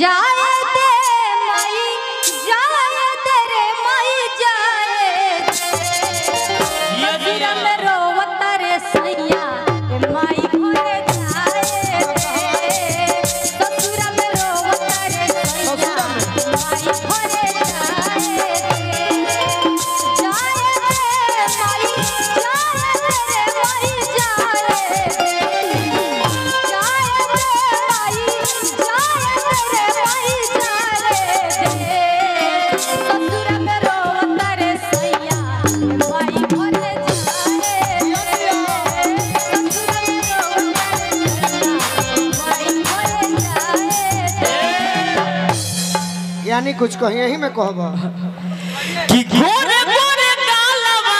जाए दे माई जाए दे रे माई जाए जिया जिया में रोवत रे सैया ए माई घरे जाए दे ससुरा में रोवत रे सैया माई घरे जाए दे जाए दे माई जाए दे रे माई जाए दे जाए दे माई जाए दे रे माई जाए दे ससुरा में रोवत रे सैया माई घरे जाए दे ससुरा में रोवत रे सैया माई घरे जाए दे यानी कुछ कही यही में कहबा कि गोरे गोरे गालवा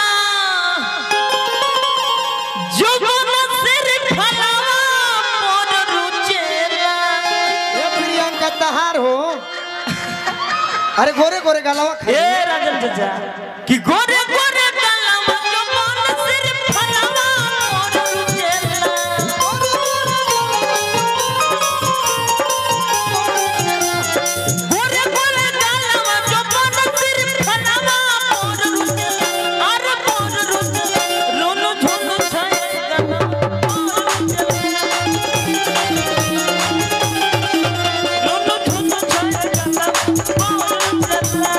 जुगन सिर फलावा मोर रुचेला ए प्रियंका तहार हो अरे गोरे गोरे गलवा ए राजन चाचा कि गोरे गोरे गालवा जुगन सिर फलावा मोर रुचेला गोरे गोरे गालवा जुगन सिर फलावा मोर रुचेला अरे मोर रुचेला रोनो झोनो छाए गाना मोर रुचेला रोनो झोनो छाए गाना मोर रुचेला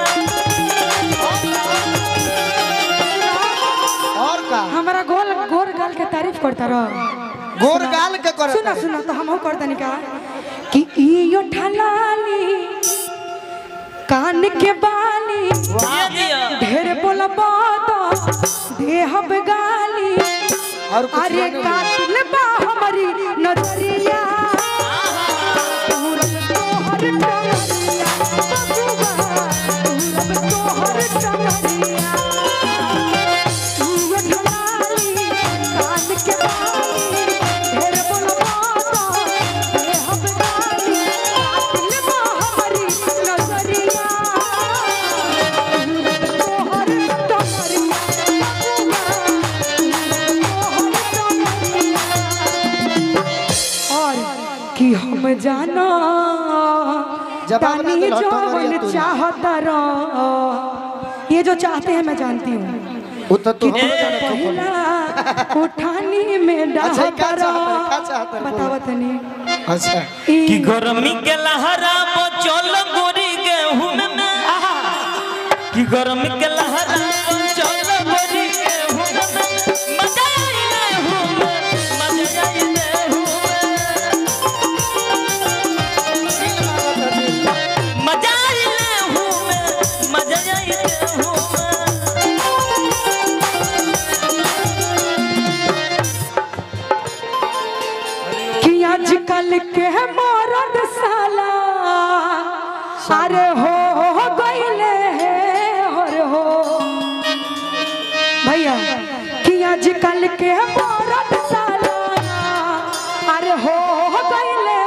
और का हमारा गोल गोर गाल के तारीफ करता रह गोर गाल के कर सुना सुना तो हम कर तनी का कि इयो ठलाली कान के बाली जिया जिया ढेर बोलबा तो देहब गाली और कुछ अरे नहीं। कातिल बा हमारी नजरिया पूरब तोहर टंगरिया बबुआ पूरब तोहर टंगरिया तू ढलाली कान के बाली ढेर बोलबा तो देहब गाली कातिल बा हमारी नजरिया पूरब तोहर टंगरिया और कि हम जाना जवाब ना तानी दे, लौटो जो मरिया मन तू। चाहता रह ये जो चाहते हैं मैं जानती हूँ वो तो तू कि हमरो जाने तो बोल। पहला उठानी में अच्छा, डाहता क्या चाहता है, क्या चाहता रह है, बताओ बोलो। तनी अच्छा कि गरमी के लहरा बचल गोरी गेहूं में कि गरमी के लहरा बचल गोरी गेहूं में मजा आई गेहूं में मजा आई गेहूं में मजा आई गेहूं में मजा आई गेहूं में कि आजकल के मरद साला अरे हो हो गईले अरे हो भैया कि आजकल के मरद साला अरे हो हो गईले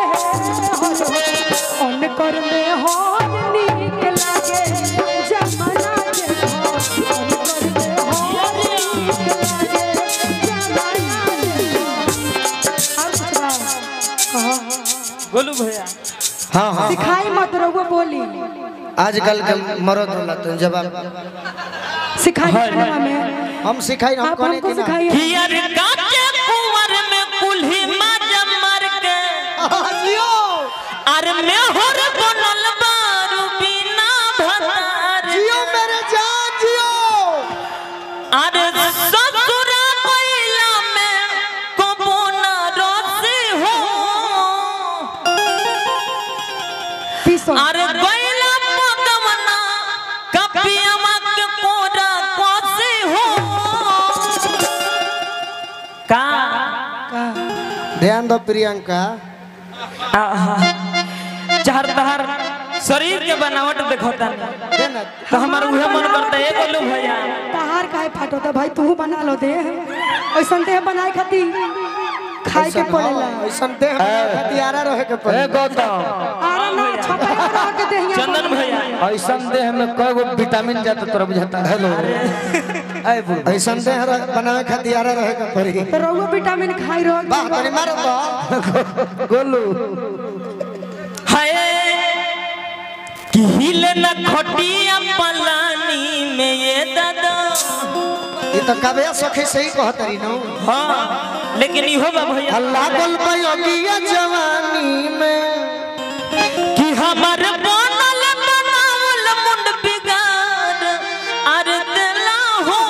उनकर में हो नीक लागे जमाना के हो उनकर में हो नीक लागे जमाना के हो और कुछ बा? कहो गोलू भैया हाँ हाँ सिखाई मत रहुआ बोली आजकल के मरद होला तो जवाब सिखाई हाँ, खाना में हम सिखाई हम आप कहने हमको की ना सिखाइए कि यार काचे कुंवर में कुल्ही माजा मार के हाँ, जियो अरे मैं होर बनल बारू बिना भतार जियो मेरे जान जियो अरे ससुरा कोइला में कबो ना रसी हो पीसो अरे कोइला पकवना कपियमा के कोरा कोसी हो का का ध्यान दो प्रियंका चार तहार शरीर के बनावट देखता देना तो हमार उहे मन करता है गोलू भैया तहार काहे फाटो तो भाई तू बना लो दे ऐसन देह बनाए खातिर खाए के पड़ेला ऐसन देह में हथियारा रहे के पड़े गौतम आरा ना छपे रह के देहिया चंदन भैया ऐसन देह में कई गो विटामिन जाता तोरा बुझाता हेलो ऐ बुढ़ ऐसन देह रह- बनावे के हथियारा रहे के पड़ी तो रहुआ विटामिन खाई रहो वाह तनी मारो तो गोलू हाय कि हिले न खटिया पलानी में ये दादा ये तो कबे सखी सही कहत रही नो हाँ लेकिन इहो बा भैया अल्लाह बोल अगिया जवानी में कि हमर बनल बनावल मुंड बिगाड़ अर दिला हो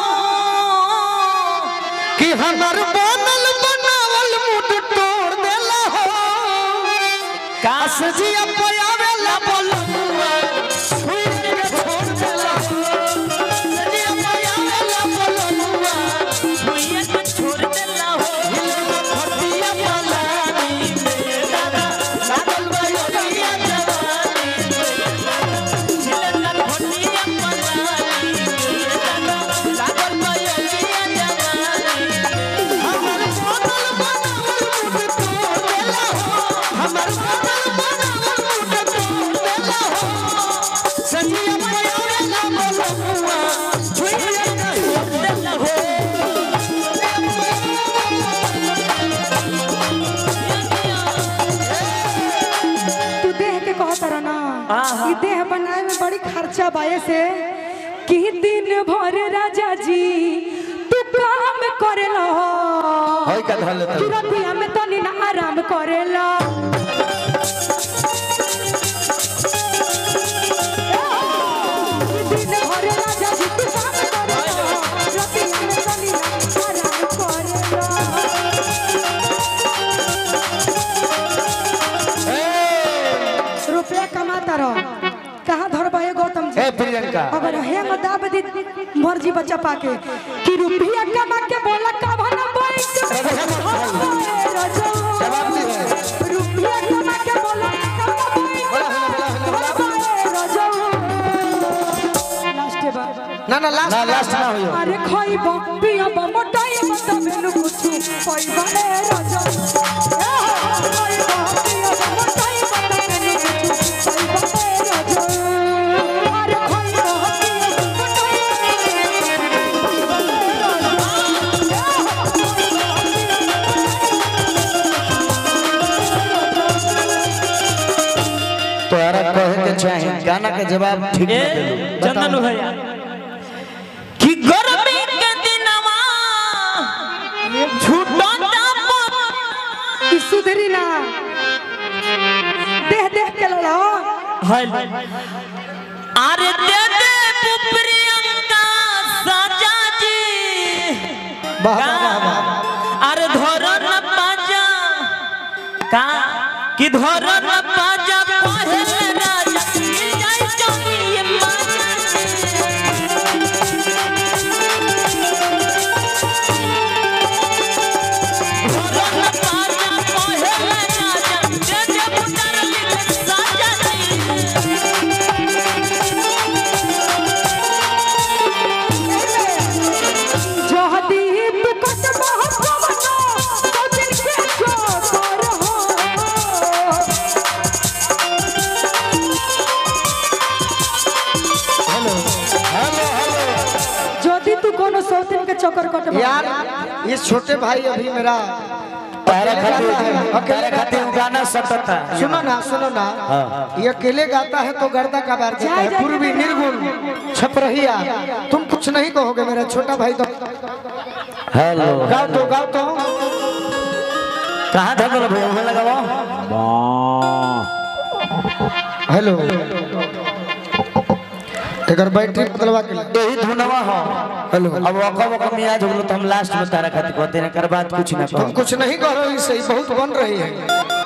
कि हमर बनल बनावल मुड तोड़ देला हो काश जी अपयावेला बोलुआ छुई के छोड़ देला हो जी अपयावेला बोलुआ छुइया के छोड़ देला हो खटिया पलानी में दादा लागल बा अगिया जवानी हिले न खटिया पलानी में ये दादा लागल बा अगिया जवानी हमर बनल बनावल मुड तोड़ देला हो हमर बनल बनावल मुड तोड़ देला हो सजिया अपयावेला बोलुआ छुई के छोड़ देला हो तू देह के कहत रह ना ई देह बनाए में बड़ी खर्चा बाए से कि दिन भर राजा जी तू काम करेला होय का धल कि रतिया में तनी ना आराम करेला कि दिन भर राजा जी तू काम करेला रतिया में तनी ना आराम करेला रुपया कमाता रहो कहाँ धर बहे गौतम जी ए प्रियंका अगर हे दाब दी मर्जी बच्चा पाके कि रुपया कमा के बोला का भना बैंक जवाब दे रुपया कमा के बोला का लास्ट बार ना ना लास्ट ना लास्ट ना होयो अरे खइब पियब मोटाई मत मेनू कुछु पइबा ए राजा ए हो, खइब पियब मोटाई मत मेनू कुछु पइबा ए राजा अरे खइब पियब मोटाई तोहरा कहे के चाहे गाना के जवाब ठीक ए न देलू चंदन भैया कि गर्मी के दिनवा छूटो ई सुधरी ना देह देह के लड़ो अरे दे दे प्रियंका साजा जी वाह वाह वाह वाह अरे धरन पाजा का कि धरन पाजा पहले राजा मिल जाए चौकी माजा धरन पाजा पहले राजा दे दे पुटर लिख साजा जी जहदी तू कट महत्वनो तो दिन के जो कर हो যদি तू कोनो सौतन के चक्कर कट यार ये छोटे भाई अभी मेरा तारा खातिर तारा खातिर उ गाना सटता सुनो ना सुनो ना ये अकेले गाता है तो गर्दा का बार देता है पूर्वी निर्गुण छपरहिया तुम कुछ नहीं कहोगे मेरा छोटा भाई तो हेलो गाओ तो गाओ तो कहां था बोलो भैया वो लगाओ हेलो एकर बैटरी बदलवा के ला। यही धुनवा हो हेलो अब वका वका में आज हो गलो तो हम लास्ट में तारा खातिर कहते हैं कर बात कुछ ना तुम कहो कुछ नहीं कह रही सही बहुत बन रही है